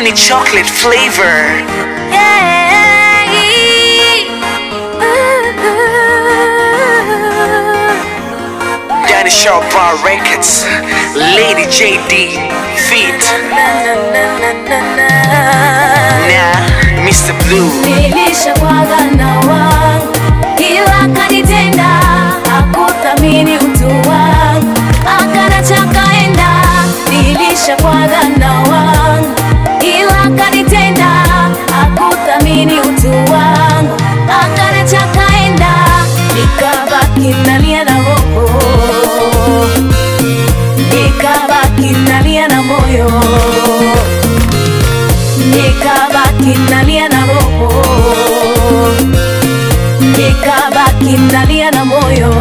hii ni chocolate flavor Danny Sharp Bar Records Lady JD Feet Nah, Mr. Blue Nilishakwaga na wangu ila kanitenda, hakuthamini utu wangu, akanacha kaenda. Nilishakwaga na wangu ila kanitenda, hakuthamini utu wangu, akanacha kaenda. Nikabaki nalia na roho, nikabaki nalia na moyo nikabaki nalia na roho, nikabaki nalia na moyo.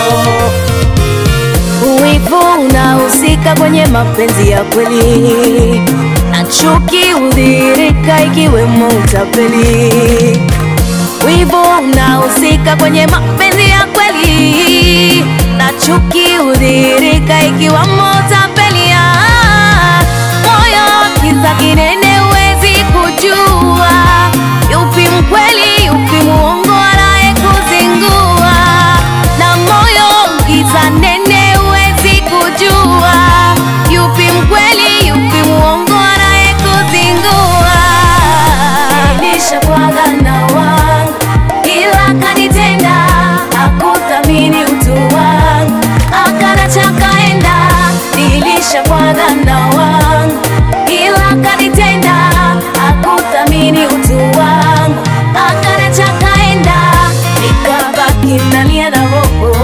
Wivu unahusika kwenye mapenzi ya kweli, na chuki hudhihirika ikiwemo utapeli. Wivu unahusika kwenye mapenzi ya kweli, na chuki hudhihirika ikiwemo utapeli. Ah, Moyo kiza kinene, huwezi kujua yupi mkweli, yupi muongo, anaye kuzingua. Na moyo kiza nene, huwezi kujua yupi mkweli, yupi muongo, anaye kuzingua. Nilishakwaga na wangu ila kanitenda, hakuthamini utu wangu, akanacha kaenda. Nilishakwaga na wangu ila kanitenda, hakuthamini utu wangu, akanacha kaenda. Nikabaki nalia na roho,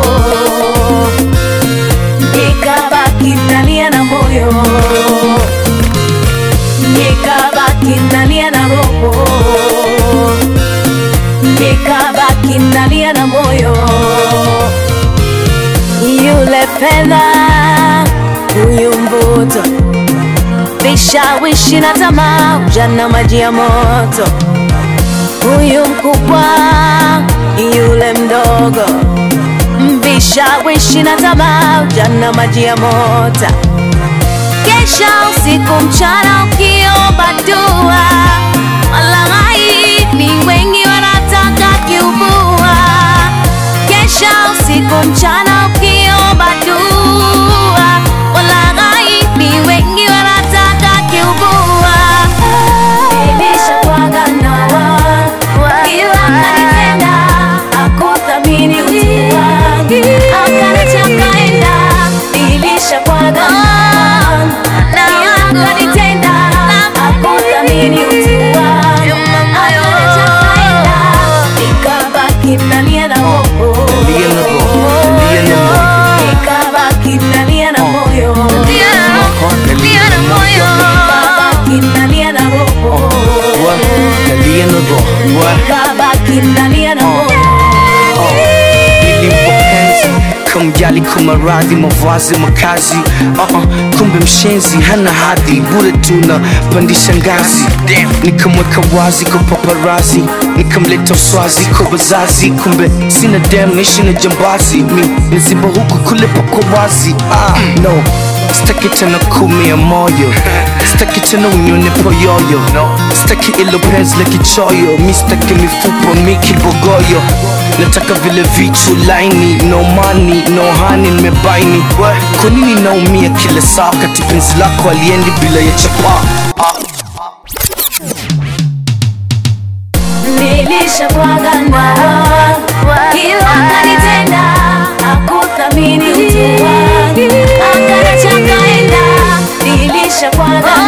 nikabaki nalia na moyo nikabaki nalia na roho, nikabaki nalia na moyo. Yule fedha, huyu mvuto, vishawishi na tamaa, ujana maji ya moto. Huyu mkubwa, yule mdogo, vishawishi na tamaa, ujana maji ya moto kesha usiku mchana ukiomba dua, walaghai ni wengi wanataka kiubua. Kesha usiku mchana ukiomba dua, walaghai ni wengi wanataka kiubua. Nilishakwaga na wangu, ila kanitenda, hakuthamini utu wangu, akaniacha kaenda. Nilishakwaga na wangu, ila kanitenda, hakuthamini utu wangu, akaniacha kaenda. Nikabaki nalia na roho, Nalia na roho, nalia na moyo. nikabaki nalia na moyo, Nalia na moyo. nikabaki nalia na roho. What? Nalia na roho. What? Kabaki nalia na moyo Nilimpopenzi kumjali kumaradhi mavazi makazi uh -uh, kumbe mshenzi hana hadhi bure tuna pandisha ngazi nikamweka wazi kwa paparazi nikamleta uswazi kwa wazazi kumbe sina dem naishi na jambazi mi niziba huku kule pako wazi ah, no Sitaki tena kumia moyo Sitaki tena unyone poyoyo Sitaki ilo penzi la kichoyo Mi sitaki mifupa mi kibogoyo Nataka vile vichu laini No money, no honey, nimebaini Kwa nini naumia kila saa Kati penzi lako aliendi bila ya chapa Nilishakwaga na wangu ila kanitenda, hakuthamini utu wangu, akaniacha kaenda. Nilishakwaga